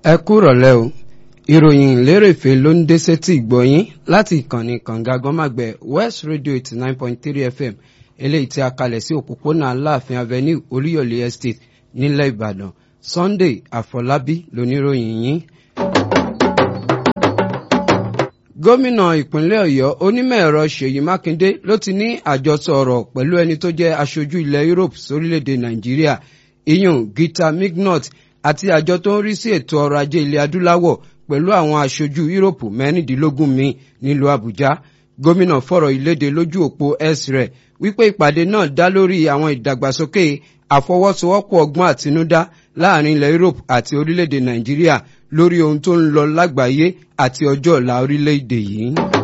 ẹ kúrọ̀lẹ́ o ìròyìn lérèfé ló ń dé sétí ìgbọ̀yín láti ìkànnì kànga gọ́màgbẹ̀ west radio eighty nine point three fm eléyìí tí a kalẹ̀ sí òpópónà aláàfin avenue olúyọ̀lé estate nílẹ̀ ìbàdàn sunday àfọlábí lóníròyìn yín. gómìnà ìpínlẹ̀ ọ̀yọ́ onímọ̀-ẹ̀rọ ṣèyí mákindé ló ti ní àjọsọ ọ̀rọ̀ pẹ̀lú ẹni tó jẹ́ aṣojú ilẹ̀ europe sórílẹ̀‐èdè nàìjíríà iyun gita mignot àti àjọ tó ń rí sí ètò ọrọ̀ ajé ilẹ̀ adúláwọ̀ pẹ̀lú àwọn aṣojú yúróòpù mẹ́rìndínlógún míì nílùú àbújá gómìnà fọ̀rọ̀ ìléde lójú òpó x rẹ̀ wípé ìpàdé náà dá lórí àwọn ìdàgbàsókè àfọwọ́sowọ́pọ̀ ọgbọ́n àtinúdá láàrin ilẹ̀ europe àti orílẹ̀-èdè nàìjíríà lórí ohun tó ń lọ lágbàáyé àti ọjọ́ ọ̀la orílẹ̀-èdè yìí.